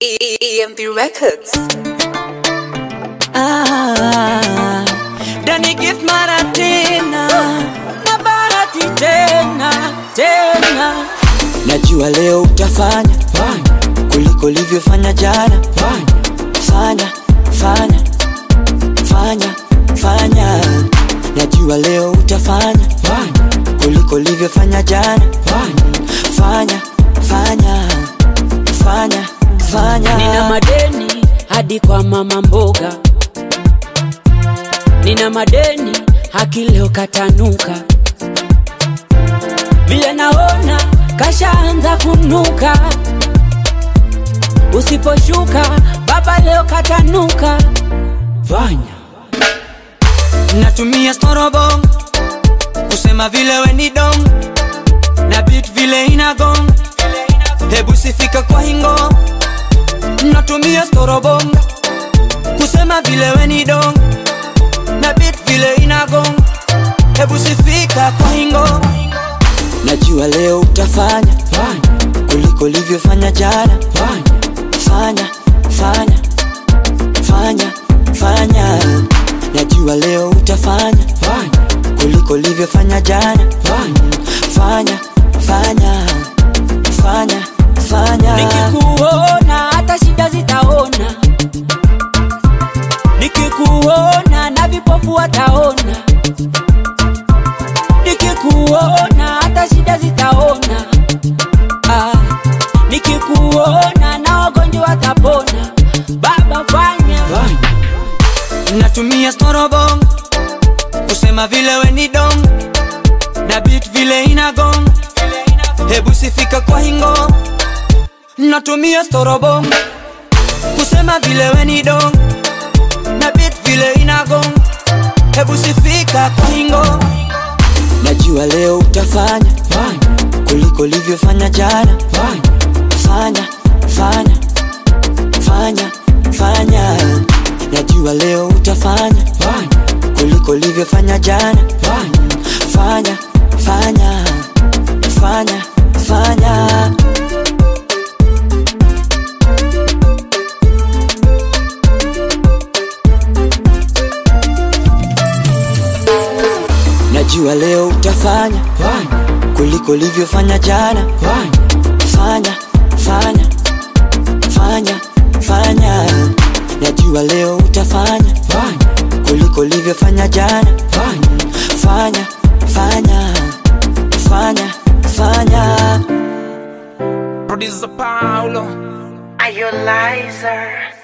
EMP Records. Ah, Dani gift mara tena na bahati tena tena, najua leo utafanya kuliko ulivyofanya jana. Fanya fanya fanya fanya, najua leo utafanya kuliko ulivyofanya jana. Fanya fanya fanya fanya, Nina madeni hadi kwa mama mboga, nina madeni haki leo katanuka, vile naona kashaanza kunuka, usiposhuka baba leo katanuka. fanya natumia storobong kusema vile we ni dong na bit vile inagong hebu sifika kwa hingo natumia storobong kusema vile we ni dong na bit vile inagong hebu sifika kwa hingo najua leo utafanya kuliko ulivyofanya jana fanya fanya fanya fanya najua leo utafanya kuliko ulivyofanya jana fanya fanya fanya fanya Nikikuona hata shida zitaona, nikikuona na vipofu wataona, nikikuona hata shida zitaona, ah, nikikuona na wagonjwa watapona. Baba fanya, natumia storobong kusema vile we ni dong na bit vile inagong hebu sifika kwa hingo natumia storobong kusema vile we ni dong na bit vile inagong hebu sifika kwa hingo najua leo utafanya kuliko ulivyofanya jana fanya fanya fanya fanya najua leo utafanya kuliko ulivyofanya jana fanya fanya fanya fanya najua leo utafanya kuliko ulivyofanya jana fanya fanya fanya fanya najua leo utafanya kuliko ulivyofanya jana fanya fanya fanya fanya Producer Paulo. Are you liar?